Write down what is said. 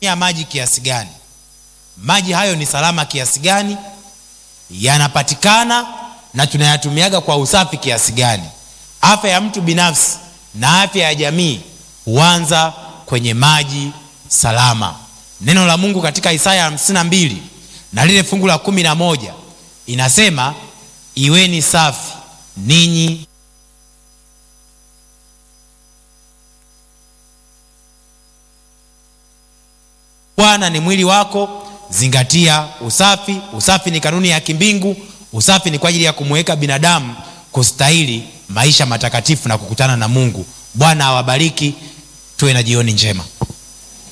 ya maji kiasi gani? Maji hayo ni salama kiasi gani? Yanapatikana na tunayatumiaga kwa usafi kiasi gani? Afya ya mtu binafsi na afya ya jamii huanza kwenye maji salama. Neno la Mungu katika Isaya 52 na lile fungu la kumi na moja inasema iweni safi ninyi Bwana ni mwili wako, zingatia usafi. Usafi ni kanuni ya kimbingu. Usafi ni kwa ajili ya kumweka binadamu kustahili maisha matakatifu na kukutana na Mungu. Bwana awabariki, tuwe na jioni njema.